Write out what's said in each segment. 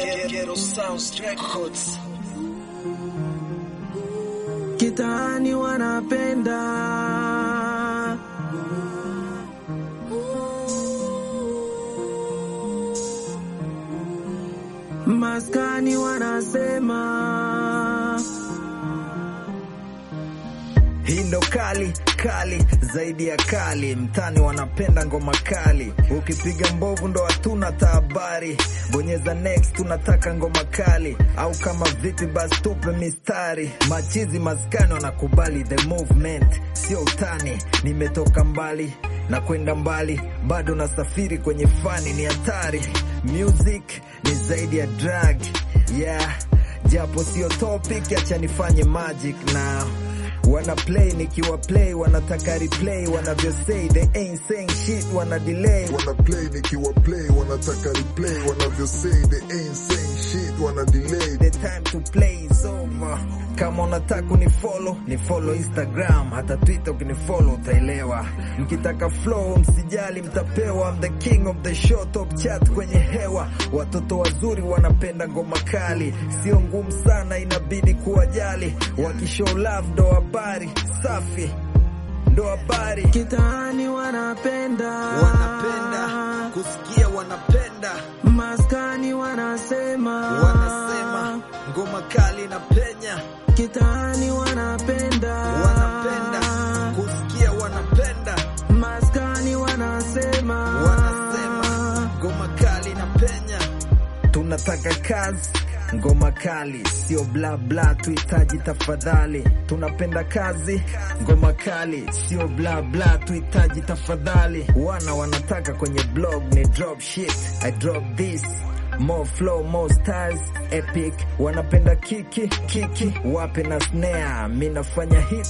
Ghetto Sounds Records. Kitaani wanapenda maskani wanasema Hii ndo kali kali zaidi ya kali, mtani wanapenda ngoma kali. Ukipiga mbovu ndo hatuna tahabari, bonyeza next, tunataka ngoma kali. Au kama vipi, basi tupe mistari. Machizi maskani wanakubali the movement, sio utani. Nimetoka mbali na kwenda mbali, bado nasafiri kwenye fani, ni hatari. Music ni zaidi ya drug, yeah, japo sio topic, acha nifanye magic now wana play nikiwa play wanataka replay wanavyo say they ain't saying shit wana delay wana play nikiwa play wanataka replay wanavyo say they ain't saying shit wana delay the time to play is over kama unataka ni follow ni follow instagram hata twitter ukinifollow utaelewa mkitaka flow msijali mtapewa I'm the king of the show top chat kwenye hewa watoto wazuri wanapenda ngoma kali sio ngumu sana inabidi kuwajali wakishow love ndo habari safi ndo habari kitaani wanapenda wanapenda kusikia wanapenda maskani wanasema wanasema ngoma kali na penya kitaani wanapenda wanapenda kusikia wanapenda maskani wanasema wanasema ngoma kali na penya tunataka kazi ngoma kali sio bla bla tuhitaji tafadhali tunapenda kazi ngoma kali sio bla bla tuhitaji tafadhali wana wanataka kwenye blog ni drop shit i drop this more flow more stars epic wanapenda kiki kiki wape na snare mi nafanya hit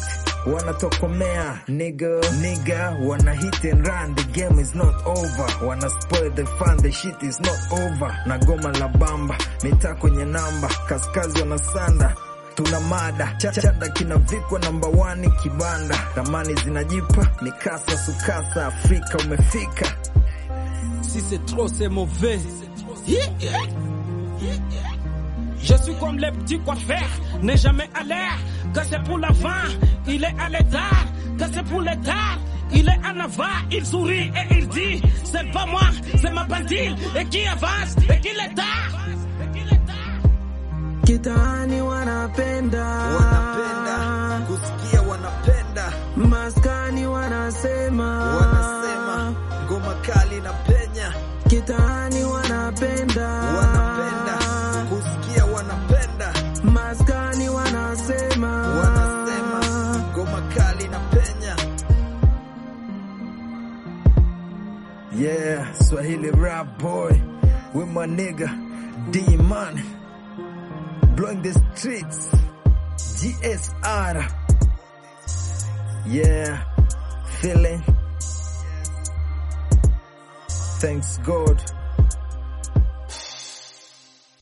wanatokomea nigga nigga wana hit and run the game is not over wana spoil the fun the shit is not over na goma la bamba mitaa kwenye namba kaskazi wanasanda tuna mada chachada kinavikwa namba wani kibanda ramani zinajipa mikasa sukasa afrika umefika Si c'est trop, c'est mauvais. Je suis comme les petits coiffeurs, n'est jamais à l'air. Que c'est pour l'avant, il est à l'état. Que c'est pour l'état, il est en avant. Il sourit et il dit, c'est pas moi, c'est ma bandille. Et qui avance, et qui l'état. kitaani wanapenda wanapenda kusikia wanapenda maskani wanasema wanasema ngoma kali na penya kitaani wanapenda wanapenda kusikia wanapenda maskani wanasema wanasema ngoma kali na penya yeah swahili rap boy with my nigga d man blowing the streets gsr yeah feeling thanks god